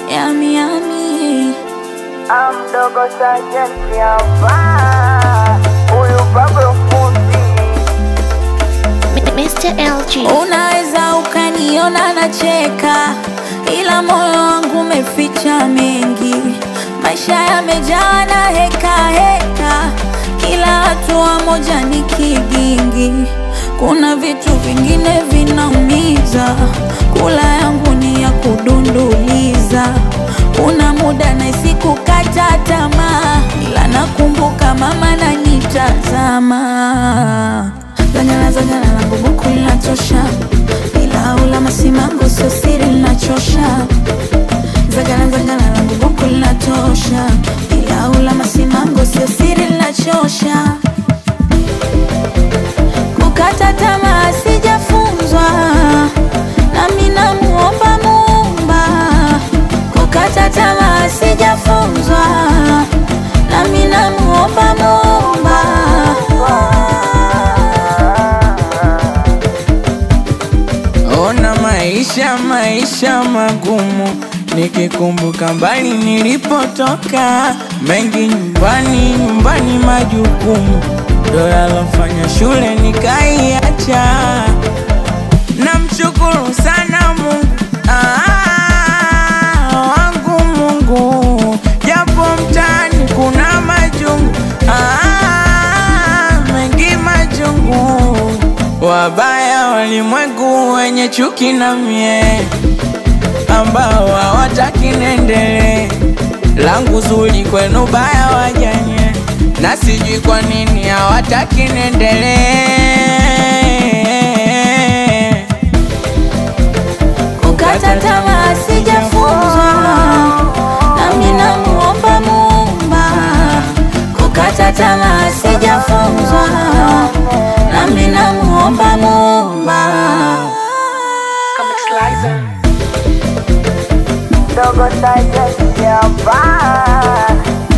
yami yami Amdogo sajenti hapa, huyu Pablo fundi Mr. LG. Unaweza ukaniona nacheka, ila moyo wangu umeficha mengi. Maisha yamejaa na heka heka, kila hatua moja ni kigingi. Kuna vitu vingine vinaumiza, kula yangu ni ya kudunduliza. Kuna muda nahisi kukata tamaa, ila nakumbuka mama nanitazama Zanyana zanyana langu buku linatosha, ila ula masimango sio siri linachosha. Zagana zagana langu buku linatosha, ila ula masimango sio siri linachosha. Kukata tamaa sijafunzwa, nami namuomba Muumba. Kukata tamaa sijafunzwa, nami namuomba Muumba. Ona maisha maisha magumu, nikikumbuka mbali nilipotoka, mengi nyumbani nyumbani majukumu, ndo yalofanya shule nikaiacha. Namshukuru sana Mungu ah, wangu Mungu, japo mtaani kuna majungu ah, mengi majungu, wabaya walimwengu wenye chuki na mie, ambao hawataki niendelee, langu zuri kwenu baya wajanye, na sijui kwa nini hawataki niendelee. Kukata tamaa sijafunzwa, nami namuomba Muumba. Kukata tamaa sijafunzwa, nami namuomba Muumba. Dogo sajenti hapa,